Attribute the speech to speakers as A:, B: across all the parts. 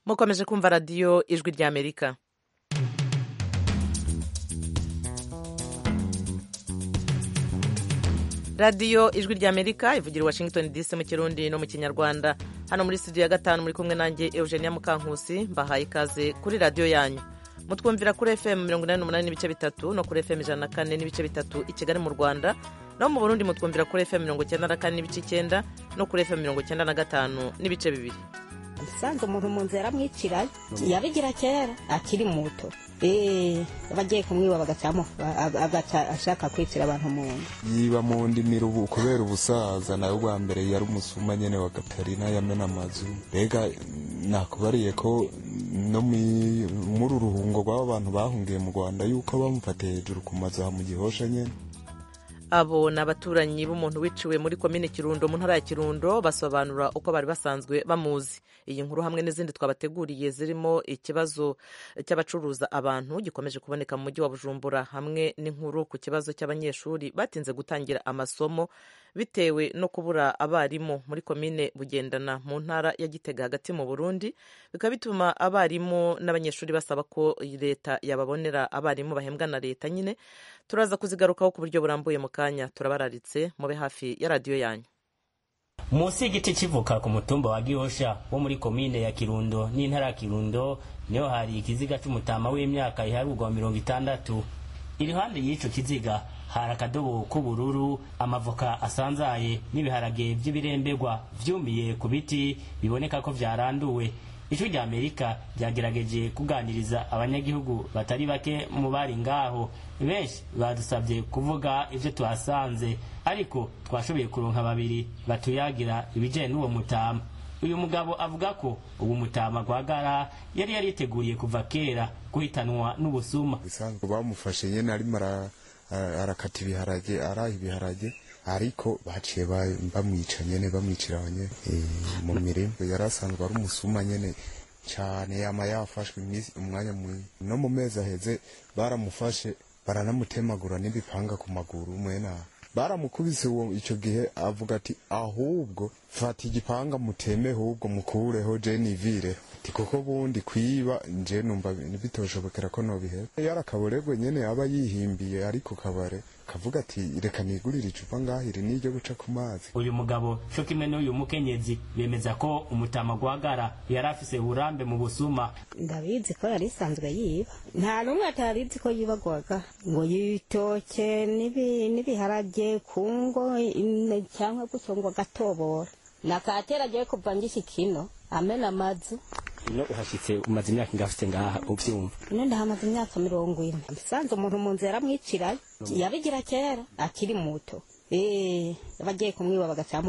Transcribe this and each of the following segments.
A: mukomeje kumva radiyo ijwi ry'amerika radiyo ijwi ry'amerika ivugira i washington dc mu kirundi no mu kinyarwanda hano muri studio ya gatanu muri kumwe nanjye eugenia mukankusi mbahaye ikaze kuri radiyo yanyu mutwumvira kuri fm mirongo inani n'umunani n'ibice bitatu no kuri fm ijana na kane n'ibice bitatu i kigali mu rwanda no mu burundi mutwumvira kuri fm mirongo icyenda na kane n'ibice icyenda no kuri fm mirongo icyenda na gatanu n'ibice bibiri
B: usanze umuntu mu nzira amwicira yabigira kera akiri muto abagiye kumwiba agaca ashaka kwicira abantu mu nda
C: yiba mu ndimiro ubu kubera ubusaza nawe bwa mbere yari umusuma nyene wa gatarina yamena amazu mbega nakubariye ko no muri uruhungo rw'aba bantu bahungiye mu rwanda yuko bamufatiye hejuru ku mazu aha mu gihosha nyene
A: abo ni abaturanyi b'umuntu wiciwe muri komine kirundo mu ntara ya kirundo basobanura uko bari basanzwe bamuzi iyi nkuru hamwe n'izindi twabateguriye zirimo ikibazo cy'abacuruza abantu gikomeje kuboneka mu mujyi wa bujumbura hamwe n'inkuru ku kibazo cy'abanyeshuri batinze gutangira amasomo bitewe no kubura abarimu muri komine bugendana mu ntara ya gitega hagati mu burundi bikaba bituma abarimu n'abanyeshuri basaba ko leta yababonera abarimu bahembwa na leta nyine turaza kuzigarukaho ku buryo burambuye mu kanya turabararitse mube hafi ya radiyo yanyu
D: munsi y'igiti kivuka ku mutumba wa gihosha wo muri komine ya kirundo n'intara ya kirundo niho hari ikiziga c'umutama w'imyaka iharurwa mirongo itandatu iruhande y'ico kiziga hari akadobo k'ubururu amavoka asanzaye n'ibiharage vy'ibirembegwa vyumiye ku biti biboneka ko vyaranduwe ijwi rya amerika ryagerageje kuganiriza abanyagihugu batari bake mu bari ngaho benshi badusabye kuvuga ivyo tuhasanze ariko twashoboye kuronka babiri batuyagira ibijanye n'uwo mutama uyu mugabo avuga ko ubu mutama gwagara yari yariteguriye kuva kera guhitanwa n'ubusuma
C: bisanzwe bamufashe nyene arimo arakata ibiharage araha ibiharage ariko baciye bamwica nyene bamwicira nyene mu mirima yari asanzwe ari umusuma nyene cyane yama yafashwe umwanya munini no mu mezi aheze baramufashe baranamutemagura n'ibipanga ku maguru mwena baramukubise uwo icyo gihe avuga ati ahubwo fata igipanga muteme ahubwo mukureho je nivire ati kuko bundi kwiba nje numva bitoshobokera ko nobihera yarakaboregwe nyene aba yihimbiye ariko kabare kavuga ati reka nigurire icupa ngahiri n'iryo guca ku mazi
D: uyu mugabo co kimwe n'uyu mukenyezi bemeza ko umutama gwagara yari afise uburambe mu busuma
B: ndabizi ko yari isanzwe yiba nta n'umwe atarizi ko yiba gwaga ngo yitoke n'ibiharage kungo cyangwa gutyo ngo agatobora nakatera agiye kuva ngishikino amena amazu
D: ino uhashitse umaze imyaka ingafite ngaha uvyumva
B: ino ndahamaze imyaka mirongo ine usanze umuntu mu nzira amwicirayo yabigira kera akiri muto abagiye kumwiba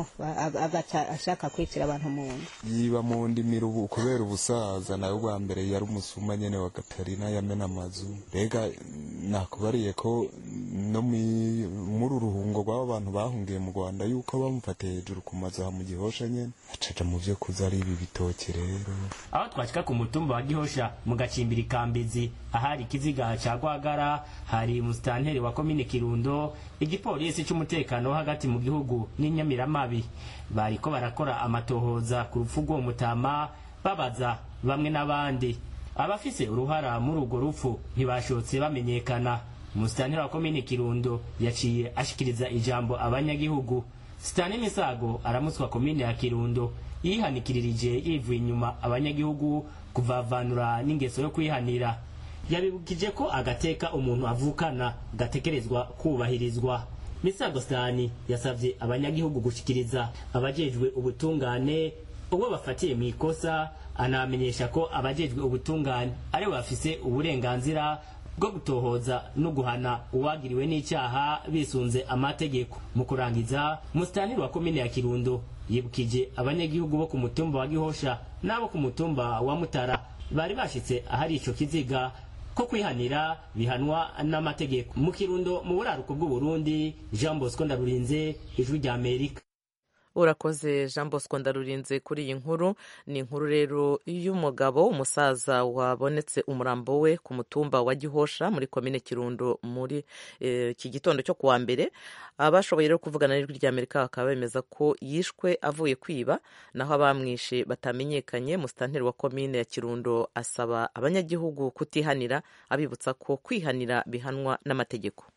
B: agaca ashaka kwicira abantu mu nda
C: yiba mu ndimiro ubu kubera ubusaza nawe bwa mbere yari umusuma nyene wa gatarina yamena amazu mbega nakubariye ko no muri uruhungo rw'aba bantu bahungiye mu rwanda yuko bamufatiye hejuru ku mazu aha mu gihosha nyene acaja mu vyo kuza ari ibi bitoki rero
D: aho twashika ku mutumba wa gihosha mu gacimbiri kambizi ahari ikiziga ca gwagara hari umusitanteri wa komine kirundo igipolisi c'umutekano wo hagati mu gihugu n'inyamiramabi bariko barakora amatohoza ku rupfu rw'uwo mutama babaza bamwe n'abandi abafise uruhara muri urwo rupfu ntibashotse bamenyekana umusitanteri wa komine kirundo yaciye ashikiriza ijambo abanyagihugu sitani misago aramutswa komine ya kirundo yihanikirije yivuye inyuma abanyagihugu kuvavanura n'ingeso yo kwihanira yabibukije ko agateka umuntu avukana gatekerezwa kubahirizwa misago sitani yasabye abanyagihugu gushikiriza abajejwe ubutungane ubwo bafatiye mu ikosa anamenyesha ko abajejwe ubutungane aribo bafise uburenganzira bwo gutohoza no guhana uwagiriwe n'icyaha bisunze amategeko mu kurangiza musitantiri wa komine ya kirundo yibukije abanyagihugu bo ku mutumba wa gihosha n'abo ku mutumba wa mutara bari bashitse ahari ico kiziga ko kwihanira bihanwa n'amategeko mu kirundo mu buraruko bw'uburundi jean bosco ndarurinze ijwi rya amerika
A: urakoze jean bosco ndarurinze kuri iyi nkuru ni inkuru rero y'umugabo umusaza wabonetse umurambo we ku mutumba wa gihosha muri komine kirundo muri iki gitondo cyo kuwa mbere abashoboye rero kuvugana n'ijwi rya amerika bakaba bemeza ko yishwe avuye kwiba naho abamwishe batamenyekanye musitanteri wa komine ya kirundo asaba abanyagihugu kutihanira abibutsa ko kwihanira bihanwa n'amategeko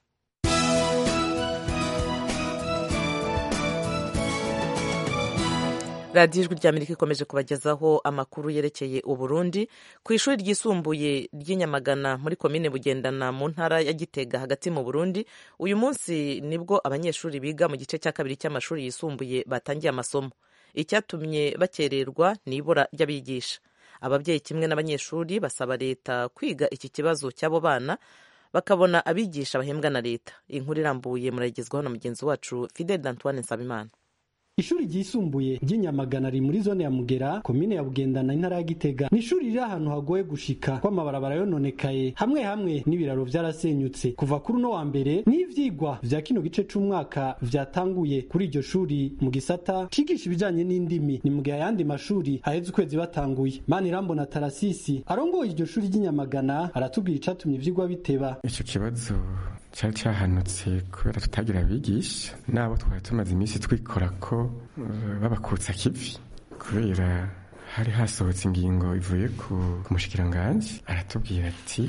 A: radiyo ijwi rya amerika ikomeje kubagezaho amakuru yerekeye uburundi ku ishuri ryisumbuye ry'inyamagana muri komine bugendana mu ntara ya gitega hagati mu burundi uyu munsi nibwo abanyeshuri biga mu gice cya kabiri cy'amashuri yisumbuye batangiye amasomo icyatumye bakererwa ni ibura ry'abigisha ababyeyi kimwe n'abanyeshuri basaba leta kwiga iki kibazo cy'abo bana bakabona abigisha bahembwa na leta inkuru irambuye muragezwaho na mugenzi wacu fidel d'antoine nsabimana
E: ishuri ryisumbuye ry'inyamagana riri muri zone ya mugera komine ya bugendana intara ya gitega ni ishuri riri ahantu hagoye gushika ko amabarabara yononekaye hamwe hamwe n'ibiraro vyarasenyutse kuva kuri uno wa mbere n'ivyigwa vya kino gice c'umwaka vyatanguye kuri iryo shuri mu gisata cigisha ibijanye n'indimi ni mu gihe ayandi mashuri haheze ukwezi batanguye manirambona tarasisi arongoye iryo shuri ry'inyamagana aratubwira icatumye ivyigwa biteba
F: ico kibazo cyari cyahanutse kubera tutagira abigisha n'abo twari tumaze iminsi twikora ko babakutsa kivi kubera hari hasohotse ingingo ivuye ku mushikiranganji aratubwira ati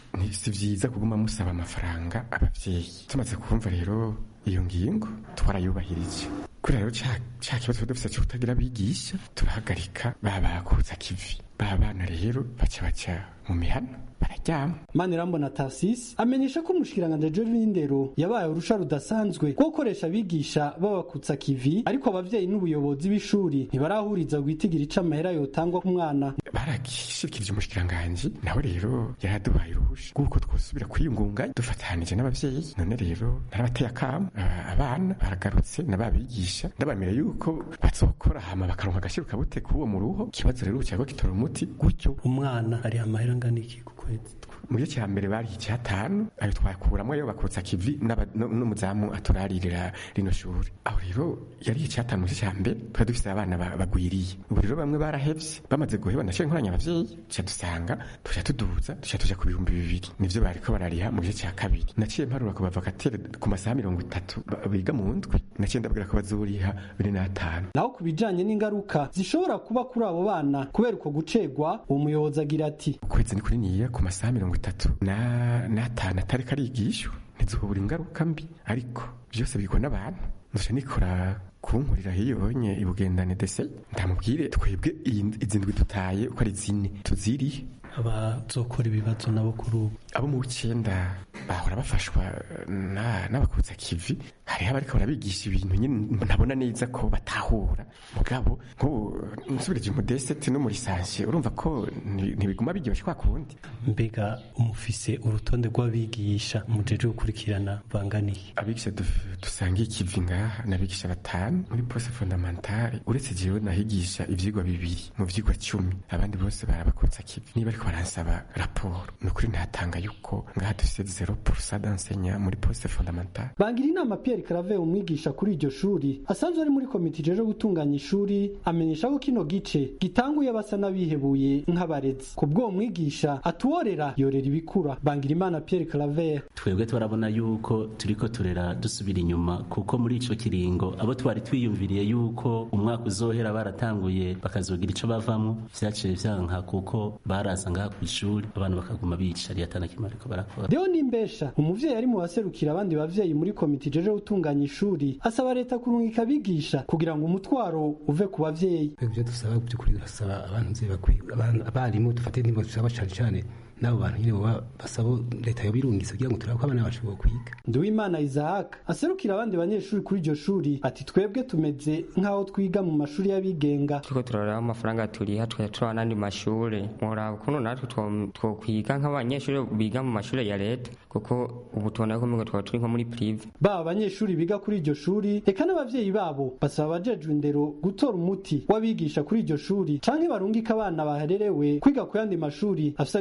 F: si byiza kuguma musaba amafaranga ababyeyi tumaze kumva rero iyo ngingo twarayubahirije kubera rero cya kibazo dufite cyo kutagira abigisha turahagarika babakutsa kivi ba bana rero baca baca mu mihana bararyama
E: manirambona tasisi amenyesha ko umushikiranganji ejo w'indero yabaye urusha rudasanzwe rwo gukoresha abigisha babakutsa kivi ariko abavyeyi n'ubuyobozi b'ishuri ntibarahuriza guhitigira ica amahera yotangwa ku mwana
F: baragishikirije umushikiranganji nawe rero yaraduhaye uruhusha rw'uko twosubira kwiyungunganya dufatanije n'abavyeyi none rero narabateye akamo abana baragarutse n'ababigisha ndabamira yuko bazokora hama bakaronka agashiruka bute k'uwo mu ruho ikibazo rero cyangwa gitora umuti gutyo
E: umwana ari amahera angana iki ku kwezi
F: mu gice cya mbere bari icyatanu ayo twakuramo ayo bakutsa kivi n'umuzamu aturaririra rino shuri aho rero yari icyatanu mu gice cya mbere twari dufite abana bagwiriye ubu rero bamwe barahevye bamaze guheba nashoye nkoranya abavyeyi tuca dusanga tuca tuduza tuca tuja ku bihumbi bibiri nivyo bariko barariha mu gice cya kabiri naciye mparura ku bavakatere ku masaha mirongo itatu biga mu ndwi naciye ndabwira ko bazoriha bine n'atanu
E: naho ku bijanye n'ingaruka zishobora kuba kuri abo bana kubera uko gucegwa uwo muyobozi agira ati
F: ukwezi ni kuri niya ku masaha mirongo itatu n'atanu atari karigishwa ntizubura ingaruka mbi ariko byose bigwa n'abantu nzoca nikora kunkurira hiyonye ibugendane dese ndamubwire twebwe izi ndwi dutaye uko ari zine tuzirihe
E: abazokora ibibazo nabo kuri ubu
F: abo mu w'icyenda bahora bafashwa n'abakutsa kivi hariho abariko barabigisha ibintu nyine ntabona neza ko batahura mugabo nk'ubu nsubirije umudeseti no muri sansiye urumva ko ntibiguma biryoshye kwa kundi
E: mbega umufise urutonde rw'abigisha mujeje gukurikirana banganiye
F: abigisha dusangiye ikivi ngaha n'abigisha batanu muri pose fondamentale uretse jewe nahigisha ivyigwa bibiri mu vyigwa cumi abandi bose barabakutsa kivi niba ariko baransaba raporo ni ukuri ntatanga yuko ngaha dufise zero purusa d'ensenya muri poste fondamentale
E: bangira inama Pierre Claver umwigisha kuri iryo shuri asanzwe ari muri komite ijeje gutunganya ishuri amenyesha ko kino gice gitanguye basa n'abihebuye nk'abarezi ku bw'uwo mwigisha atuworera yorera ibikura bangira imana Pierre Claver
G: twebwe turabona yuko turiko turera dusubira inyuma kuko muri ico kiringo abo twari twiyumviriye yuko umwaka uzohera baratanguye bakazogira ico bavamwo vyaciye vyanka kuko baraza ngaha kw'ishuri abantu bakaguma bicariye atana kimwe ariko barakora
E: Deo Nimbesha umuvyeyi ari mu baserukira abandi bavyeyi muri komite ijeje gutunganya ishuri asaba leta kurungika abigisha kugira ngo umutwaro uve ku bavyeyi
H: ivyo dusaba by'ukuri turasaba abantu nzeye bakwiye abarimu dufate nimba dusaba cane cane n'abo bantu nyine baba basaba leta yobirungisa kugira ngo turabe ko abana bacu bokwiga
E: Nduwimana Isaac aserukira abandi banyeshuri kuri iryo shuri ati twebwe tumeze nk'aho twiga mu mashuri y'abigenga
I: turiko turaraba amafaranga turiha tukaja turaba n'andi mashure mworaba ukuntu natwe twokwiga nk'abanyeshuri biga mu mashure ya leta kuko ubu tubona ko mbego twaba turi nko muri prive
E: baba abanyeshuri biga kuri iryo shuri eka n'abavyeyi babo basaba abajejwe indero gutora umuti w'abigisha kuri iryo shuri canke barungika abana bahererewe kwiga ku yandi mashuri afise abigisha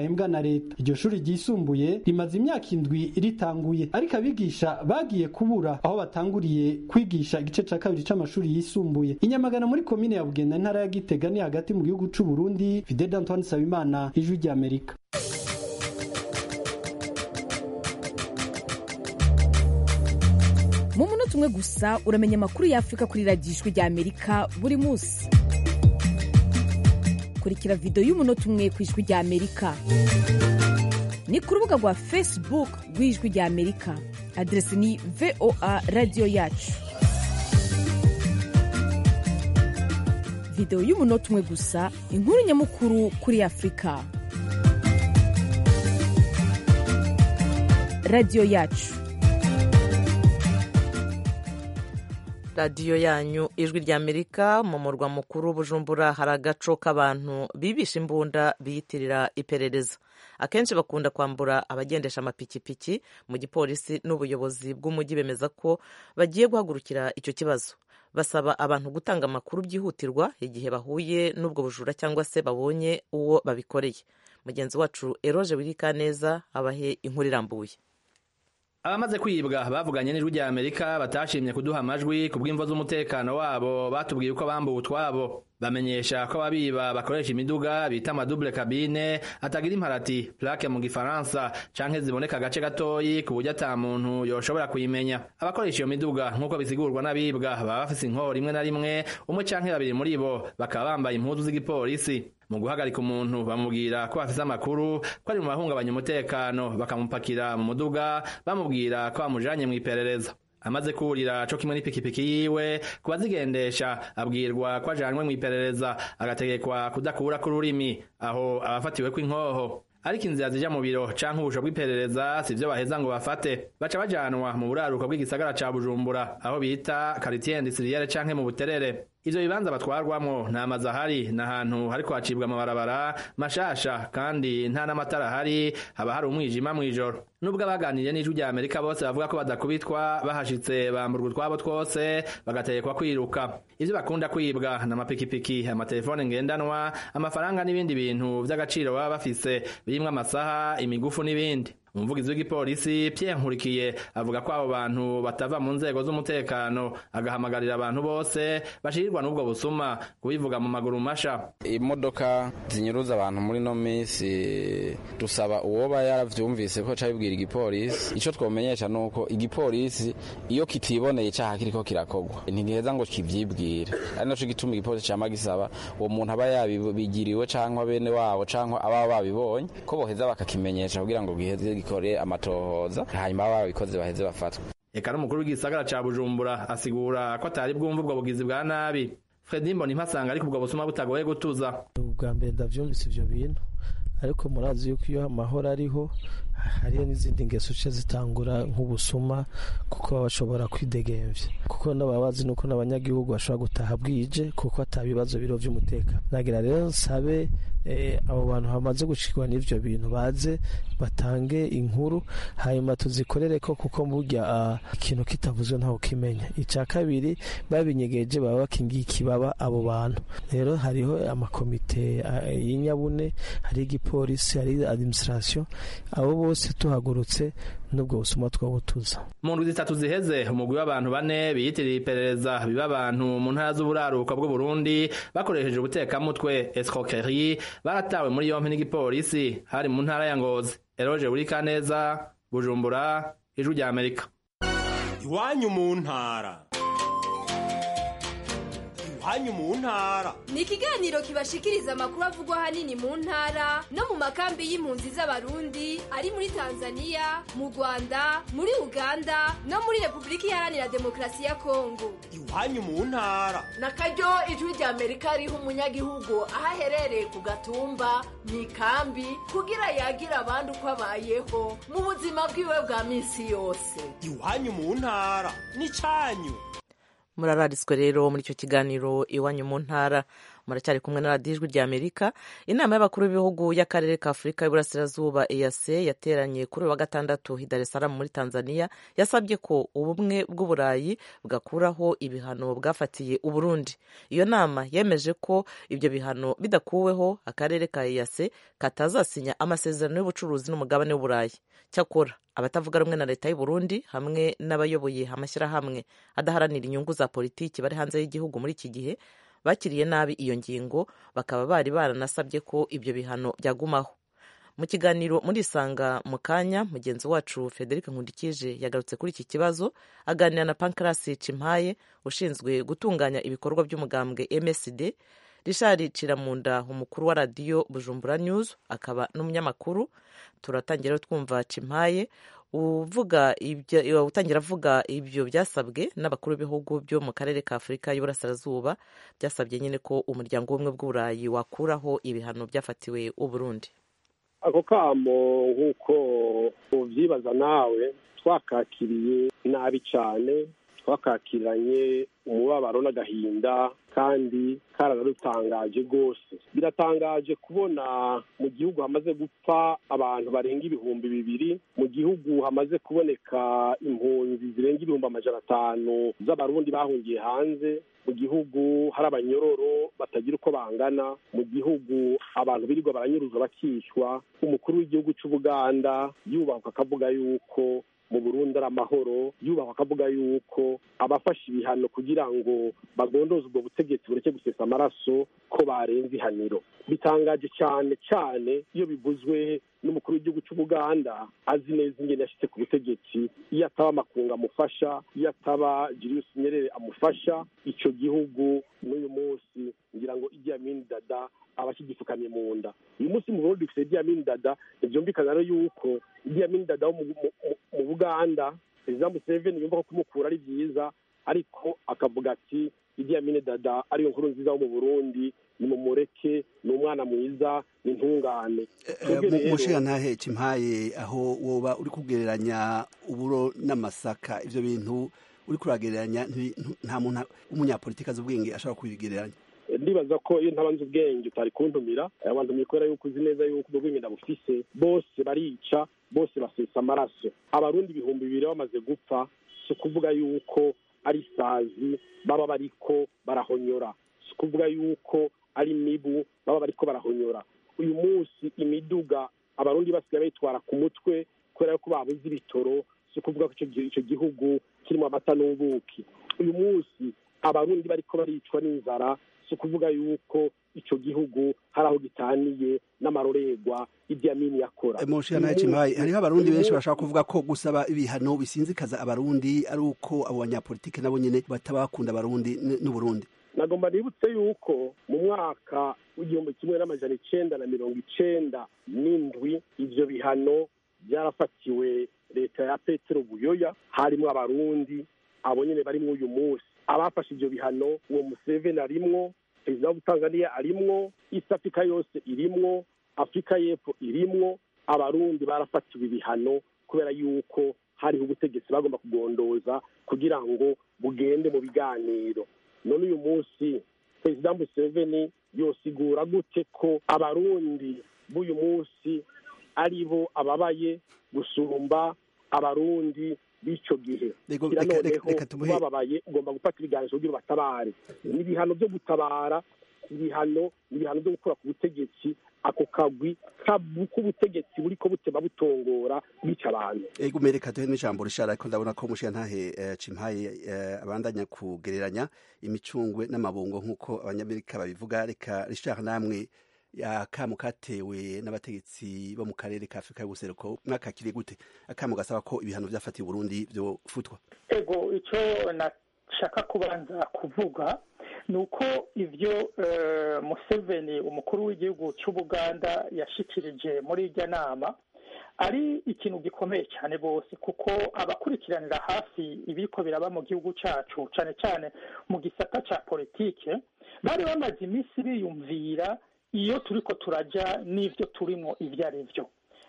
E: bahembwa na leta iryo shuri ryisumbuye rimaze imyaka indwi ritanguye ariko abigisha bagiye kubura aho batanguriye kwigisha igice ca kabiri c'amashuri yisumbuye inyamagana muri komine ya bugenda intara ya gitega ni hagati mu gihugu c'u burundi fidel antoine sabimana ijwi ry'amerika
J: mu munota umwe gusa uramenya amakuru y'afurika kuri radiyo ijwi ry'amerika buri munsi kurikira videwo y'umunota umwe ku ijwi ry'amerika ni ku rubuga rwa facebook rw'ijwi ry'amerika aderesi ni voa radiyo yacu videwo y'umunota umwe gusa inkuru nyamukuru kuri afurika radiyo yacu
A: radiyo yanyu ijwi ry'amerika mu murwa mukuru bujumbura hari agaco k'abantu bibisha imbunda biyitirira iperereza akenshi bakunda kwambura abagendesha amapikipiki mu gipolisi n'ubuyobozi bw'umujyi bemeza ko bagiye guhagurukira icyo kibazo basaba abantu gutanga amakuru byihutirwa igihe bahuye n'ubwo bujura cyangwa se babonye uwo babikoreye mugenzi wacu eroje wirikaneza abahe inkuru irambuye
K: abamaze kwibwa bavuganye n'ijwi rya amerika batashimye kuduha amajwi ku bw'imvo z'umutekano wabo batubwiye uko bambuwe utwabo bamenyesha ko ababiba bakoresha imiduga bita amadubule kabine atagira imparati plaque mu gifaransa canke ziboneka agace gatoyi ku buryo ata muntu yoshobora kuyimenya abakoresha iyo miduga nk'uko bisigurwa n'abibwa baba bafise inkoho rimwe na rimwe umwe canke babiri muri bo bakaba bambaye impuzu z'igipolisi mu guhagarika umuntu bamubwira ko bafise amakuru ko ari mu bahungabanya umutekano bakamupakira mu muduga bamubwira ko bamujanye mu iperereza amaze kurira co kimwe n'ipikipiki yiwe ku bazigendesha abwirwa ko ajanwe mu iperereza agategekwa kudakura k'ururimi aho abafatiwe kw'inkoho ariko inzira zija mu biro canke ubusho bw'iperereza sivyo baheza ngo bafate baca bajanwa mu buraruko bw'igisagara ca bujumbura aho bita karitiye indusiriyere canke mu buterere ivyo bibanza batwarwamwo nta mazu ahari ni ahantu hariko hacibwa amabarabara mashasha kandi nta n'amatara ahari haba hari umwijima mw'ijoro nubwo abaganiriye n'ijwi rya amerika bose bavuga ko badakubitwa bahashitse bamburwa utwabo twose bagategekwa kwiruka ivyo bakunda kwibwa ni amapikipiki amatelefone ngendanwa amafaranga n'ibindi bintu vy'agaciro baba bafise birimwo amasaha imigufu n'ibindi umuvugizi w'igipolisi Pierre Nkurikiye avuga ko abo bantu batava mu nzego z'umutekano agahamagarira abantu bose bashirirwa n'ubwo busuma kubivuga mu maguru masha
L: imodoka zinyuruza abantu muri no minsi dusaba uwoba yaravyumvise ko cabibwira igipolisi ico twomenyesha nuko igipolisi iyo kitiboneye icaha kiriko kirakogwa ntigiheza ngo kivyibwire ari naco gituma igipolisi cama gisaba uwo muntu aba yabigiriwe canke bene wabo canke ababa babibonye ko boheza bakakimenyesha kugira ngo giheze gikore amatohoza hanyuma baba babikoze baheze bafatwe
K: eka n'umukuru w'igisagara ca bujumbura asigura ko atari bwumva ubwo bugizi bwa nabi fredi mbona impasanga ariko ubwo busuma butagoye gutuza
M: ubwa mbere ndavyumvise ivyo bintu ariko murazi yuko iyo amahoro ariho hariyo n'izindi ngeso uce zitangura nk'ubusuma kuko baba bashobora kwidegemvya kuko n'ababazi nuko n'abanyagihugu bashobora gutaha bwije kuko ata bibazo biro vy'umutekano nagira rero nsabe abo bantu bamaze gushikwa n'ivyo bintu baze batange inkuru hanyuma tuzikorere ko kuko burya ikintu kitavuzwe ntawe ukimenya icya kabiri babinyegeje baba bakingiye ikibaba abo bantu rero hariho amakomite y'inyabune hari igipolisi hari administration abo bose tuhagurutse n'ubwo busuma twabutuza
K: mu ndwi zitatu ziheze umugwi w'abantu bane biyitiriye iperereza biba abantu mu ntara z'uburaruko bw'uburundi bakoresheje ubutekamutwe escroquerie baratawe muri yompi n'igipolisi hari mu ntara ya ngozi eroje buri kaneza bujumbura ijwi rya amerika
N: iwanyu mu ntara iwanyu mu ntara
O: ni ikiganiro kibashikiriza amakuru avugwa ahanini mu ntara no mu makambi y'impunzi z'abarundi ari muri tanzania mu rwanda muri uganda no muri repubulika iharanira demokarasi ya kongo
N: iwanyu mu ntara
P: na karyo ijwi rya amerika riha umunyagihugu aho aherereye ku gatumba mu ikambi kugira yagire abandi uko abayeho mu buzima bwiwe bwa minsi yose
N: iwanyu mu ntara ni cyanyu
A: murarariswe rero muri icyo kiganiro iwanyu mu ntara muracyari kumwe na radiyo ijwi rya amerika inama y'abakuru b'ibihugu y'akarere ka afurika y'uburasirazuba eac yateranye kuri uyu wa gatandatu i dar es salaam muri tanzania yasabye ko ubumwe bw'uburayi bwakuraho ibihano bwafatiye uburundi iyo nama yemeje ko ibyo bihano bidakuweho akarere ka eac katazasinya amasezerano y'ubucuruzi n'umugabane w'uburayi cyakora abatavuga rumwe na leta y'u Burundi hamwe n'abayoboye amashyirahamwe adaharanira inyungu za politiki bari hanze y'igihugu muri iki gihe bakiriye nabi iyo ngingo bakaba bari baranasabye ko ibyo bihano byagumaho mu kiganiro muri isanga mu kanya mugenzi wacu frederic nkundikije yagarutse kuri iki kibazo aganira na pankarasi cimpaye ushinzwe gutunganya ibikorwa by'umugambwe msd richard ciramunda umukuru wa radiyo bujumbura news akaba n'umunyamakuru turatangira twumva cimpaye uvuga ibyo utangira avuga ibyo byasabwe n'abakuru b'ibihugu byo mu karere ka afurika y'uburasirazuba byasabye nyine ko umuryango w'ubumwe bw'uburayi wakuraho ibihano byafatiwe uburundi
Q: ako kamo nk'uko ubyibaza nawe twakakiriye nabi cyane twakakiranye umubabaro n'agahinda kandi karanadutangaje rwose biratangaje kubona mu gihugu hamaze gupfa abantu barenga ibihumbi bibiri mu gihugu hamaze kuboneka impunzi zirenga ibihumbi amajana atanu z'abarundi bahungiye hanze mu gihugu hari abanyororo batagira uko bangana mu gihugu abantu birirwa baranyuruzwa bakicwa umukuru w'igihugu cy'ubuganda yubahwa akavuga yuko mu burundi ari amahoro yubahwa akavuga yuko abafashe ibihano kugira ngo bagondoze ubwo butegetsi bureke gusesa amaraso ko barenze ihaniro bitangaje cyane cyane iyo bivuzwe n'umukuru w'igihugu cy'ubuganda azi neza ingene yashyitse ku butegetsi iyo ataba amakungu amufasha iyo ataba Julius Nyerere amufasha icyo gihugu n'uyu munsi ngira ngo Idi Amin Dada aba akigipfukamye mu nda uyu munsi mu Burundi dufite Idi Amin Dada ntibyumvikana rero yuko Idi Amin Dada wo mu Buganda perezida Museveni yumva ko kumukura ari byiza ariko akavuga ati Idi Amin Dada ariyo nkuru nziza wo mu Burundi ni mumureke ni umwana mwiza ni intungane
R: mushiga ntahe cimpaye aho woba uri kugereranya uburo n'amasaka ivyo bintu uri kuragereranya nta muntu w'umunyapolitiki azi ubwenge ashobora kubigereranya
Q: ndibaza ko iyo ntabanze ubwenge utari kuntumira abandumiye kubera yuko uzi neza yuko ubwo bwenge ndabufise bose barica bose basesa amaraso abarundi ibihumbi bibiri bamaze gupfa si ukuvuga yuko ari isazi baba bariko barahonyora si ukuvuga yuko ari imibu baba bariko barahonyora uyu munsi imiduga abarundi basigaye bayitwara ku mutwe kubera yuko babuze ibitoro si ukuvuga ko icyo gihugu kirimo amata n'ubuki uyu munsi abarundi bariko baricwa n'inzara si ukuvuga yuko icyo gihugu hari aho gitaniye n'amarorerwa Idi Amin yakora
R: mushiga ntahe cimpaye hariho abarundi benshi bashaka kuvuga ko gusaba ibihano bisinzikaza abarundi ari uko abo banyapolitike nabo nyene batabakunda abarundi n'uburundi
Q: nagomba nibutse yuko mu mwaka w'igihumbi kimwe n'amajana icenda na mirongo icenda n'indwi ivyo bihano byarafatiwe leta ya petero buyoya harimo abarundi abo nyene barimwo uyu munsi abafashe ivyo bihano uwo museveni arimwo perezida wa tanzania arimwo east africa yose irimwo afurika y'epfo irimwo abarundi barafatiwe ibihano kubera yuko hariho ubutegetsi bagomba kugondoza kugira ngo bugende mu biganiro none uyu munsi perezida museveni yosigura gute ko abarundi b'uyu munsi ari bo ababaye gusumba abarundi b'ico gihe kira noneho bababaye ugomba gufata ibiganiro kugira ubatabare n'ibihano byo gutabara ibihano ibihano byo gukora ku butegetsi ako kagwi k'ubutegetsi buriko butema butongora bica abantu
R: ego mereka duhe n'ijambo rishara ariko ndabona ko mushiya ntahe cimpaye abandanya kugereranya imicungwe n'amabungo nk'uko abanyamerika babivuga reka rishara namwe akamu katewe n'abategetsi bo mu karere ka afurika y'ubuseruko mwakakiriye gute akamu gasaba ko ibihano vyafatiye uburundi vyofutwa
S: ego ico nashaka kubanza kuvuga ni uko ibyo museveni umukuru w'igihugu cy'ubuganda yashikirije muri irya nama ari ikintu gikomeye cyane rwose kuko abakurikiranira hafi ibiko biraba mu gihugu cyacu cyane cyane mu gisata cya politike bari bamaze iminsi biyumvira iyo turiko turajya n'ibyo turimo ibyo ari byo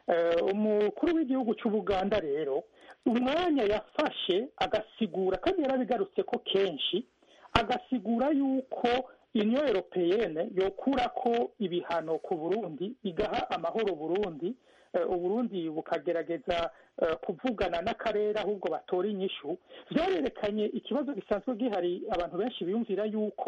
S: umukuru w'igihugu cy'ubuganda rero umwanya yafashe agasigura kandi yarabigarutse ko kenshi agasigura yuko union europeyene yokura ko ibihano ku burundi igaha amahoro burundi eh, uburundi bukagerageza eh, kuvugana n'akarere ahubwo batora inyishu vyarerekanye ikibazo gisanzwe gihari abantu benshi biyumvira yuko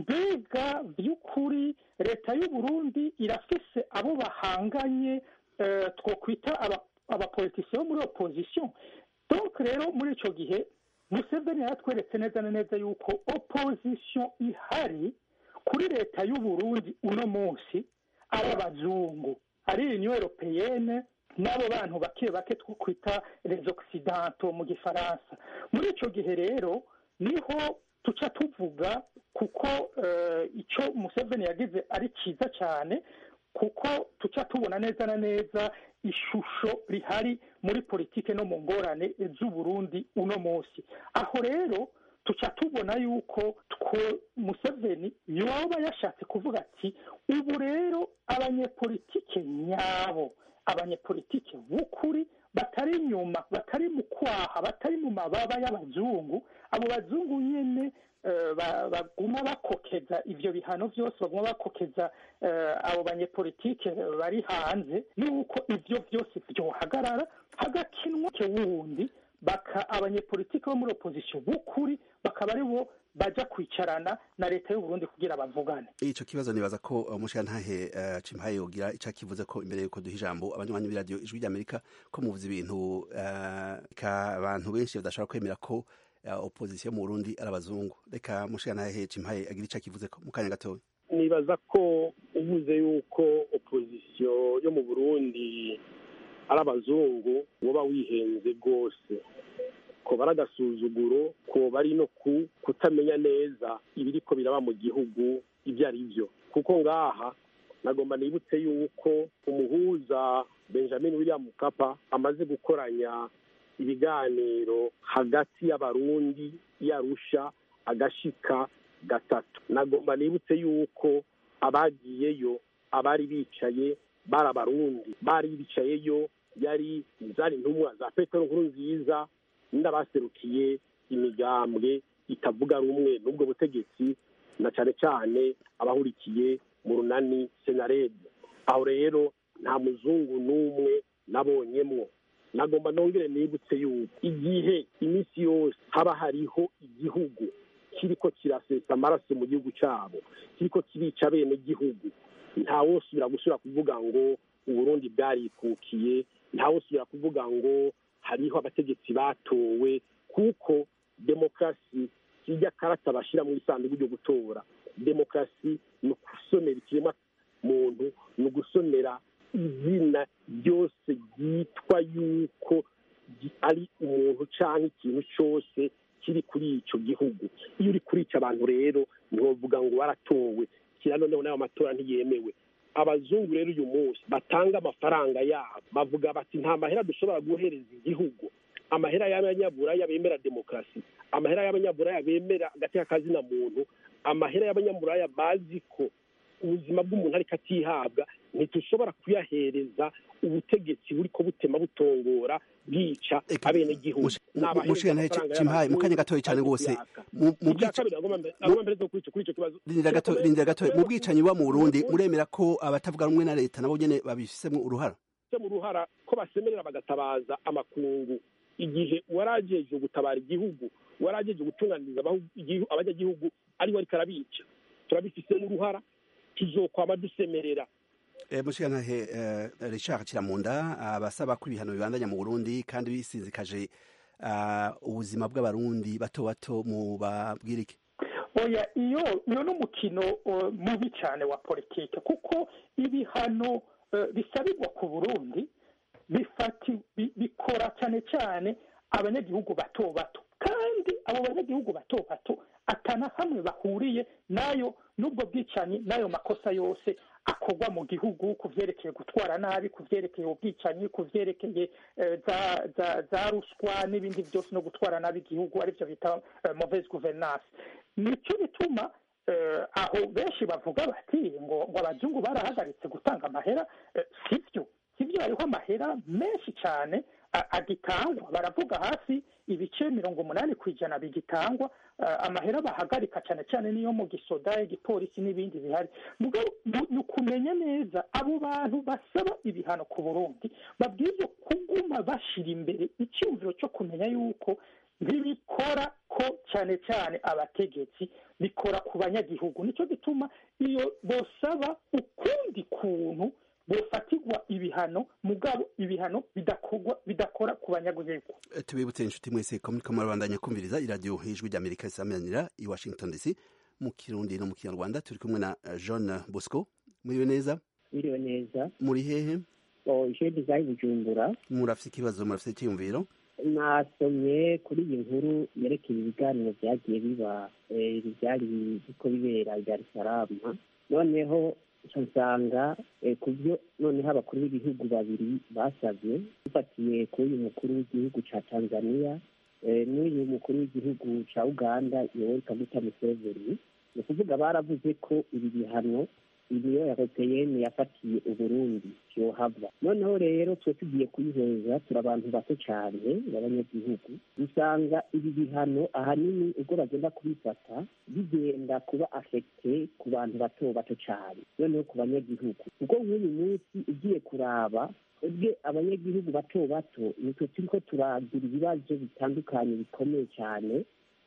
S: mbega by'ukuri leta y'uburundi irafise abo bahanganye eh, twokwita aba- abapolitisiye bo muri opposition donc rero muri ico gihe museveni yaratweretse neza na neza yuko opposition ihari kuri leta y'uburundi uno munsi ari abazungu ari union europeyene n'abo bantu bake bake two kwita les occidentaux mu gifaransa muri ico gihe rero niho tuca tuvuga kuko eh, ico museveni yagize ari cyiza cyane kuko tuca tubona neza na neza ishusho rihari muri politike no mu ngorane z'uburundi uno munsi aho rero tuca tubona yuko two museveni yoba yashatse kuvuga ati ubu rero abanyepolitike nyabo abanyepolitike b'ukuri batari inyuma batari mu kwaha batari mu mababa y'abazungu abo bazungu nyene eh, ba- baguma bakokeza ivyo bihano vyose baguma bakokeza eh, abo banyepolitike bari hanze nuko ivyo vyose vyohagarara hagakinwa ke wundi baka abanyepolitike bo muri opposition b'ukuri bakaba ari bo baja kwicarana na leta y'uburundi kugira bavugane
R: ico kibazo nibaza ko umushirantahe uh, cimpaye yogira ico kivuze ko imbere yuko duha ijambo abanywanyi b'iradiyo ijwi ry'amerika ko muvuze ibintu uh, ka abantu benshi badashobora kwemera ko uh, opposition mu burundi ari abazungu reka mushirantahe cimpaye agira ico kivuze ko mu kanya gatoya
Q: nibaza ko uvuze yuko opozisiyo yo mu burundi ari abazungu woba wihenze rwose ko bari agasuzuguro ko bari no ku kutamenya neza ibiriko biraba mu gihugu ibyo ari byo kuko ngaha nagomba nibutse yuko umuhuza benjamin william mukapa amaze gukoranya ibiganiro hagati y'abarundi yarusha agashika gatatu nagomba nibutse yuko abagiyeyo abari bicaye bari abarundi bari bicayeyo yari zari intumwa za petero nkuru nziza n'abaserukiye imigambwe itavuga rumwe n'ubwo butegetsi na cyane cyane abahurikiye mu runani senarede aho rero nta muzungu n'umwe nabonyemwo nagomba nongere nibutse yuko igihe iminsi yose haba hariho igihugu kiriko kirasesa amaraso mu gihugu cyabo kiriko kirica bene gihugu ntawosubira gusubira kuvuga ngo uburundi bwarikukiye ntawosubira kuvuga ngo hariho abategetsi batowe kuko demokarasi kijya karata bashyira mu isanduku ryo gutora demokarasi ni ugusonera ikiremwa muntu ni ugusonera izina ryose ryitwa yuko ari umuntu cyangwa ikintu cyose kiri kuri icyo gihugu iyo uri kurica abantu rero ntiwavuga ngo waratowe kira noneho n'ayo matora ntiyemewe abazungu rero uyu munsi batanga amafaranga yabo bavuga bati nta mahera dushobora guhereza igihugu amahera y'abanyaburaya bemera demokarasi amahera y'abanyaburaya bemera agateka kazina muntu amahera y'abanyaburaya bazi ko ubuzima bw'umuntu ariko atihabwa ntitushobora kuyahereza ubutegetsi buri ko butema butongora bwica abenegihugu
R: mushikana cimpaye mu kanya gatoya cyane rwose rindira gatoya mu bwicanyi buba mu burundi muremera ko abatavuga rumwe na leta nabo nyene babifisemo uruhara
Q: mu ruhara ko basemerera bagatabaza amakungu igihe warajeje gutabara igihugu warajeje gutunganiriza abanyagihugu ariwe ariko arabica turabifisemo uruhara tuzokwama dusemerera
R: mushikantahe richard kiramunda abasaba ko ibihano bibandanya mu burundi kandi bisinzikaje ubuzima bw'abarundi bato bato mu babwirike
S: oya iyo iyo ni umukino mubi cyane wa politike kuko ibihano bisabirwa ku burundi bikora cyane cyane abanyagihugu bato bato kandi abo banyagihugu bato bato atana hamwe bahuriye nayo n'ubwo bwicanyi n'ayo makosa yose akorwa mu gihugu ku byerekeye gutwara nabi ku byerekeye ubwicanyi ku byerekeye za ruswa n'ibindi byose no gutwara nabi igihugu aribyo bita mauvaise gouvernance nicyo bituma aho benshi bavuga bati ngo ngo abazungu barahagaritse gutanga amahera sibyo sibyo hariho amahera menshi cyane a- agitangwa baravuga hafi ibice mirongo umunani ku ijana bigitangwa eh, amahera bahagarika cyane cyane niyo mu gisoda igipolisi n'ibindi bihari mugabo mu- ni ukumenya neza abo bantu basaba ibihano ku burundi babwirizwa kuguma bashira imbere icyumviro cyo kumenya yuko ntibikora ko cyane cyane abategetsi bikora ku banyagihugu nicyo gituma iyo bosaba ukundi kuntu bofatirwa ibihano mugabo ibihano bidakorwa bidakora ku banyagihugu
R: Eh, tubibutse inshuti mwese ko muriko murabandanya kumviriza iradiyo ijwi ry'amerika isamanira i washington dc mu kirundi no mu kinyarwanda turi kumwe na eh, jean bosco muriwe neza
T: biriwe neza
R: muri hehe
T: ishuri rya bujumbura
R: murafite ikibazo murafite icyiyumviro
T: nasomye kuri iyi nkuru yerekeye ibiganiro byagiye biba eh, byari biko bibera i dar es salaam noneho nsanga eh, ku byo noneho abakuru b'ibihugu babiri basabye dufatiye kuri uyu mukuru w'igihugu cya tanzania eh, n'uyu mukuru w'igihugu cya uganda yoweri kaguta museveni ni ukuvuga baravuze ko ibi bihano uniyo europeyeni yafatiye uburundi yohava noneho rero twe tugiye kuyiheza turi abantu bato cyane b'abanyagihugu usanga ibi bihano ahanini ubwo bagenda kubifata bigenda kuba afekite ku bantu bato bato cyane noneho ku banyagihugu kuko nk'uyu munsi ugiye kuraba ubwe abanyagihugu bato bato nitwe turi ko turagira ibibazo bitandukanye bikomeye cyane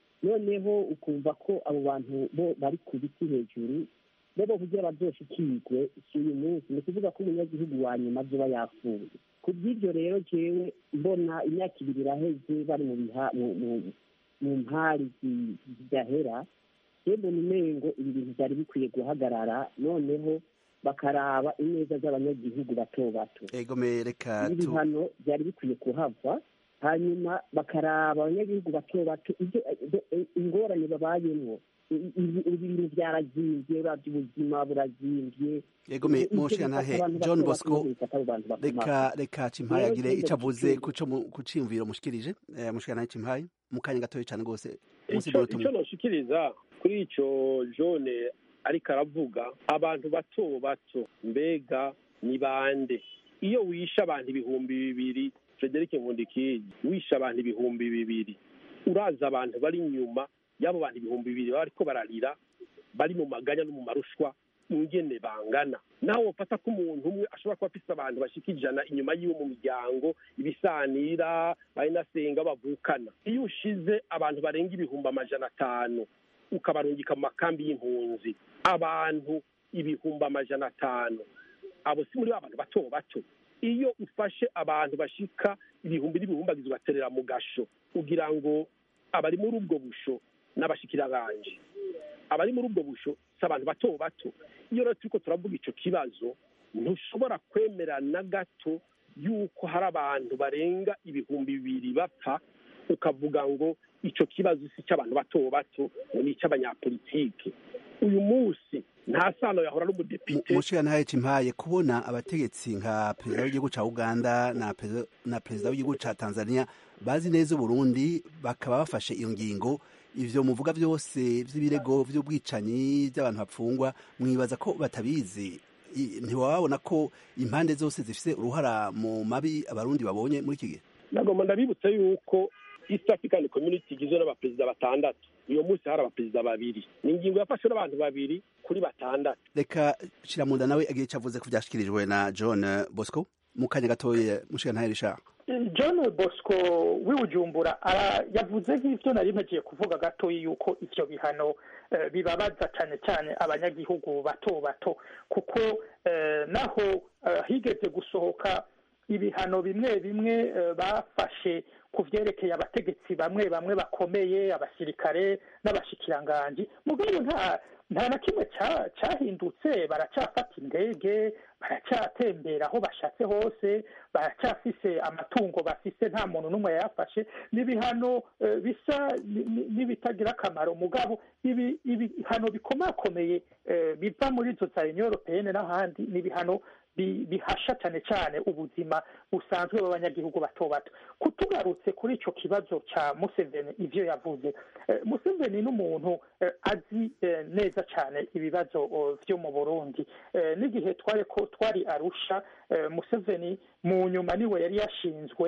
T: noneho ukumva ko abo bantu bo bari ku biti hejuru bo kugira bazoshikirwe si uyu munsi ni ukuvuga ko umunyagihugu wa nyuma azoba yapfuye ku bw'ibyo rero jewe mbona imyaka ibiri iraheze bari mu biha mu- mu- mu mpari zi- zidahera je mbona umengo ibi bintu byari bikwiye guhagarara noneho bakaraba ineza z'abanyagihugu bato bato
R: egome reka
T: ibi
R: tu
T: bihano byari bikwiye kuhava hanyuma bakaraba abanyagihugu bato bato ibyo ibyo- ingorane babayemwo I- ibi ibi bintu byarazimbye uravye ubuzima burazimbye
R: egome
T: Ibyo
R: munshiya
T: bifata
R: ntahe
T: abantu
R: john
T: bato bato
R: bosco
T: bifata abo bantu bato
R: reka
T: bato.
R: reka cimpaye
T: Rero
R: agire
T: ikindi
R: ico avuze
T: giciro-
R: kuco mu- ku ciyumviro mushikirije eh, munshiya ntahe cimpaye mu kanya gatoya cane rwose munsi
Q: icyo
R: y'umunota
Q: icyo
R: umwe
Q: noshikiriza kuri icyo jone ariko aravuga abantu bato bato mbega ni bande iyo wishe abantu ibihumbi bibiri frederic nkundikiji wishe abantu ibihumbi bibiri uraza abantu bari inyuma y'abo bantu ibihumbi bibiri baba bariko bararira bari mu maganya no mu marushwa ingene bangana naho wofata ko umuntu umwe ashobora kuba afise abantu bashika ijana inyuma yiwe mu miryango ibisanira bayinasenga bavukana iyo ushize abantu barenga ibihumbi amajana atanu ukabarungika mu makambi y'impunzi abantu ibihumbi amajana atanu abo si muri ba bantu bato bato iyo ufashe abantu bashika ibihumbi n'ibihumbagizi ugaterera mu gasho ugira ngo abari muri ubwo busho n'abashikiranganje abari muri ubwo busho si abantu bato bato iyo rero turiko turavuga ico kibazo ntushobora kwemera na gato yuko hari abantu barenga ibihumbi bibiri bapfa ukavuga ngo ico kibazo si icy'abantu bato bato ngo ni icy'abanyapolitike uyu munsi nta sano yahora n'umudepite
R: munshiya ntahe cimpaye kubona abategetsi nka perezida w'igihugu ca uganda na perezida- na perezida w'igihugu ca tanzania bazi neza uburundi bakaba bafashe iyo ngingo ivyo muvuga vyose vy'ibirego vy'ubwicanyi by'abantu bapfungwa mwibaza ko batabizi I- ntiwababona ko impande zose zifise uruhara mu mabi abarundi babonye muri iki gihe
Q: nagomba ndabibutse yuko east african community igizwe n'abaperezida batandatu uyu munsi hari abaperezida babiri ni ingingo yafashwe n'abantu babiri kuri batandatu
R: reka shiramunda nawe agiye ico avuze ko vyashikirijwe na john bosco mu kanya gatoya munshiya ntahe rishaka
S: john bosco w'ibujumbura ara- yavuze nk'ibyo nari mpagiye kuvuga gatoya yuko ivyo bihano eh, bibabaza cyane cyane abanyagihugu bato bato kuko eh, naho eh, higeze gusohoka ibihano bimwe bimwe eh, bafashe ku vyerekeye abategetsi bamwe bamwe bakomeye abasirikare n'abashikiranganji mugabo nta nta na kimwe ca- cahindutse baracafata indege baracyatembera aho bashatse hose baracyafise amatungo bafise nta muntu n'umwe yayafashe n'ibihano eh, bisa ni- ni- n'ibitagira akamaro mugabo ibi ibihano bikomakomeye eh, biva muri izo za union européenne n'ahandi ni ibihano bi- bihasha cyane cyane ubuzima busanzwe bw'abanyagihugu bato bato kutugarutse kuri ico kibazo ca museveni ivyo yavuze eh, museveni n'umuntu eh, azi eh, neza cyane ibibazo oh, vyo mu burundi Eh, n'igihe twari ko twari arusha eh, museveni mu nyuma niwe yari yashinzwe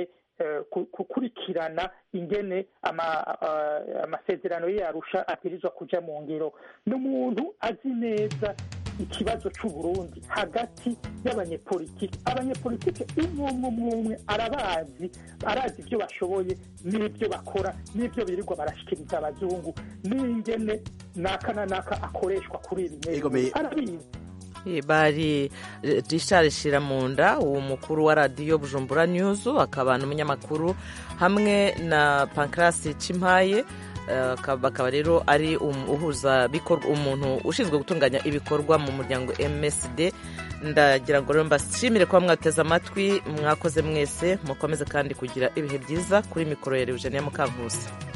S: gukurikirana ingene amasezerano y'arusha abwirizwa kuja mu ngiro ni umuntu azi neza ikibazo c'uburundi hagati y'abanyepolitiki abanyepolitiki umwe umwe umwe arabazi arazi ibyo bashoboye n'ibyo bakora n'ibyo birirwa barashikiriza abazungu n'ingene naka na naka akoreshwa kuri ibi neza arabizi
A: bari Richard Shiramunda uwo mukuru wa radiyo Bujumbura News akaba n'umunyamakuru hamwe na Pancras Cimpaye bakaba rero ari uhuza umuntu ushinzwe gutunganya ibikorwa mu muryango MSD ndagira ngo rero mbashimire kuba mwateze amatwi mwakoze mwese mukomeze kandi kugira ibihe byiza kuri mikoro ya Eugenia Mukankusi